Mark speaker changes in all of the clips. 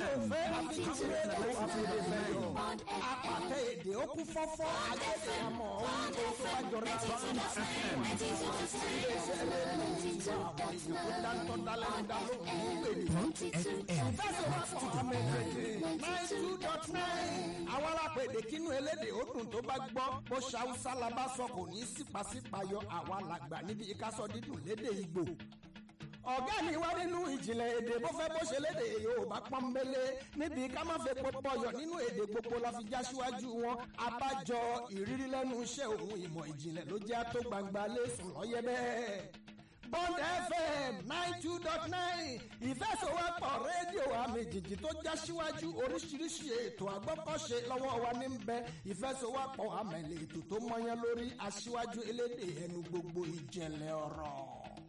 Speaker 1: òfé àfijúwe ló àfihàn mẹ́rin. apàtẹ èdè ó kú fọ́fọ́ ajẹ́sẹ̀ àmọ́ ohun tó tó bá jọra lọ. iléeṣẹ́ rédíò ti wá àwọn èèyàn tó dáńtọ́ dálẹ́nu dá lóhùn ní pèlè. ìfẹsẹ̀wọ́pọ̀ ọmọ èdè nine two dot nine. àwọn alápèdè kínú elédè ó dùn tó bá gbọ́ bó ṣàwùsá la bá sọ kò ní sípàsípàyọ àwa làgbà níbi ìkásọ dídùn lédè Ìgbò ọ̀gá mi wá nínú ìjìnlẹ̀ èdè bó fẹ́ bó ṣe lédè Yorùbá pọ́nbélé níbi ká má fẹ́ pọpọ yọ nínú èdè gbogbo la fi já síwájú wọn abájọ ìrírí lẹ́nu iṣẹ́ òun ìmọ̀ ìjìnlẹ̀ ló jẹ́ tó gbangba lẹ́sùn lọ́yẹ́ bẹ́ẹ̀. Bond FM nine two dot nine ìfẹsọ̀wọ́pọ̀ rédíò àmì jìjì tó já síwájú oríṣiríṣi ètò àgbọ́kọ̀ṣe lọ́wọ́ wa ní bẹ ìfẹsọ̀wọ́pọ̀ àmẹ̀lẹ̀ ètò tó mọyán lórí aṣíwájú elédè ẹnu gbogbo ìjẹ̀lẹ̀ ọ̀rọ̀.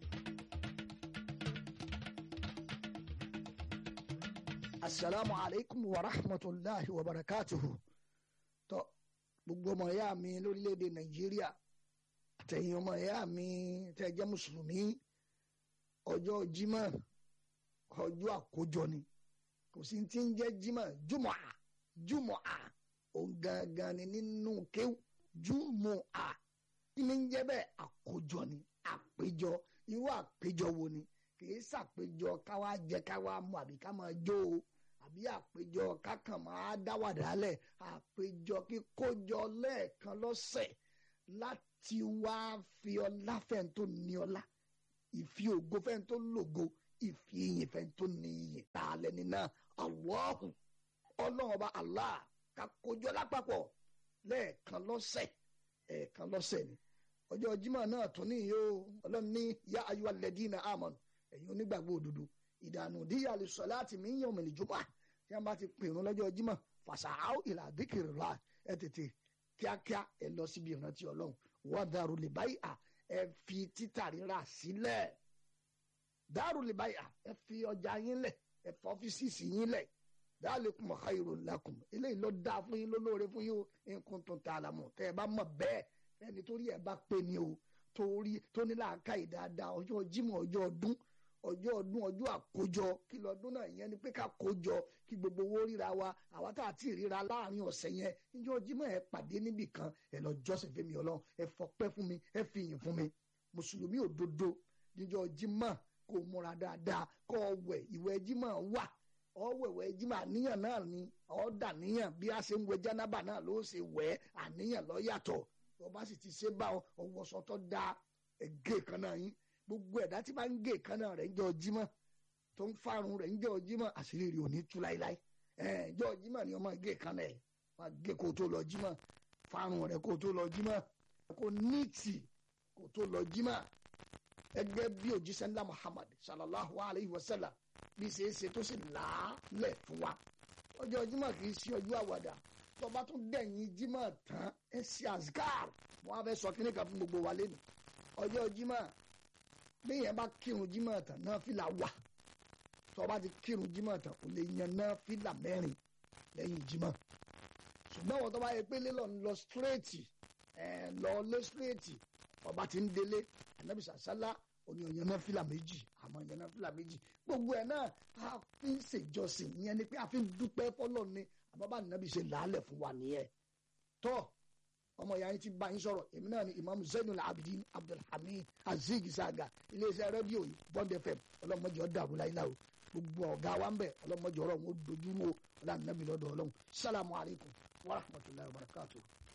Speaker 2: asalaamu aleykum wa rahmatulahi wa barakatuhu tó gbogbo ọmọ ìyá mi lórílẹ̀‐èdè nàìjíríà àtẹ̀yìn ọmọ ìyá mi tẹ́ jẹ́ mùsùlùmí ọjọ́ jímọ̀ ọjọ́ àkójọ ni kò sí ti ń jẹ́ jímọ̀ jùmọ̀ à jùmọ̀ à òun gangan ni nínú kéwù jùmọ̀ à kí ni ń jẹ́ bẹ́ẹ̀ àkójọ ni àpéjọ irú àpéjọ wo ni kì í ṣàpéjọ káwá jẹ káwá mu àbí ká máa jó o àbí àpéjọ kákan máa dáwàdà lẹ̀ àpéjọ kíkójọ lẹ́ẹ̀kan lọ́sẹ̀ láti wá fi ọlá fẹ́ni tó ní ọlá ìfi ògo fẹ́ni tó lògo ìfi ìyìn fẹ́ni tó ní ìyìn tá a lẹ́ni náà Allahu ọlọ́run ọba Allah ká kójọ lápapọ̀ lẹ́ẹ̀kan lọ́sẹ̀ ẹ̀ẹ̀kan lọ́sẹ̀ ni ọjọ́ Jímọ̀ náà tún níyì o ọlọ́run ní yá ayọ́ alladina amanu ẹ̀yin onígbàgbọ́ òdodo ìdànù díyà lè sọ láti mí yàn mí lìjọba tí a bá ti pèrún lọ́jọ́ Jímọ̀ fàṣàáwò ìlà àdìkìrì rà ẹ tètè kíákíá ẹ lọ síbi ìrántí Ọlọ́run wọ́n dàrú lè báyìí à ẹ fi títà rírà sílẹ̀ dàrú lè báyìí à ẹ fi ọjà yín lẹ̀ ẹ fọ́ ọ́fíìsì yín lẹ̀ dalikum khairul lakum eléyìí ló dáa fún yín ló lóore fún yín o in kuntum ta'lamun tẹ́ ẹ bá mọ̀ bẹ́ẹ̀ ẹni torí ẹ bá pè ní o torí tó ní làákàyè dáadáa ọjọ́ Jímọ̀ ọjọ́ ọdún ọjọ́ ọdún ọjọ́ àkójọ kí lọ́dún náà ìyẹn ni pé ká kójọ kí gbogbo owó ríra wa àwa tá a ti ríra láàrin ọ̀sẹ̀ yẹn níjọ́ Jímọ̀ ẹ pàdé níbì kan ẹ lọ jọ́sìn fẹ́mi ọlọ́run ẹ fọpẹ́ fún mi ẹ fi yìn fún mi mùsùlùmí òdodo níjọ́ Jímọ̀ kó múra dáadáa kó wẹ̀ ìwẹ̀ Jímọ̀ wà ọwẹ̀wẹ̀ Jímọ̀ àníyàn náà ni ọ̀dà níyàn bí a ṣe ń wẹ jánábà náà ló ṣe wẹ̀ àníyàn ló yàtọ̀ ọba sì ti ṣe bá ọwọ́sọ tó da ẹgẹ́ kan náà yín gbogbo ẹ̀dá tí bá ń gé ìkànnà rẹ̀ ń jọ jímọ̀ tó ń fárun rẹ̀ ń jọ jímọ̀ àṣírí rẹ̀ ò ní tú láíláí ẹ̀ jọ jímọ̀ ni wọ́n máa gé ìkànnà ẹ̀ máa gé kó tó lọ jímọ̀ fárun rẹ̀ kó tó lọ jímọ̀ kó níìtì kó tó lọ jímọ̀ ẹgbẹ́ bí òjíṣẹ́ ńlá Muhammad sallallahu alayhi wa sallam bí ṣe é ṣe tó sì làálẹ̀ fún wa ọjọ́ jímọ̀ kì í ṣe ọjọ́ àwàdà tọba tún dẹ̀yìn jímọ̀ tán ẹ ṣe azkar wọn á fẹ́ sọ kíní kan fún gbogbo wa lẹ́nu ọjọ́ jímọ̀ béèyàn bá kírun jímọ̀ tán náà fìlà wà tọba ti kírun jímọ̀ tán kò lè yan náà fìlà mẹ́rin lẹ́yìn jímọ̀ ṣùgbọ́n wọn tọba yẹ pé lélọ ń lọ síréètì ẹ lọ lé síréètì ọba ti ń délé ànábì sàṣálá òní ọ̀yàn náà fìlà méjì àmọ́ ọ̀yàn náà fìlà méjì gbogbo ẹ̀ náà a fi ń ṣèjọsìn ìyẹn ni pé a fi ń dúpẹ́ fọlọ́ ni àbábá nàbì ṣe làálẹ̀ fún wa nìyẹn tọ́ ọmọ ìyá yín ti bá yín sọ̀rọ̀ èmi náà ni imam zainul abidin abdulhamid azeez isaga iléeṣẹ́ rédíò yìí bond fm ọlọ́mọdé ọ̀dàrú láìláò gbogbo ọ̀gá wa ń bẹ̀ ọlọ́mọdé ọ̀rọ̀ wọn dojú wo ọlọ́run nàbì lọ́dọ̀ ọlọ́run salamu alaykum wa rahmatulahi wa barakatuh.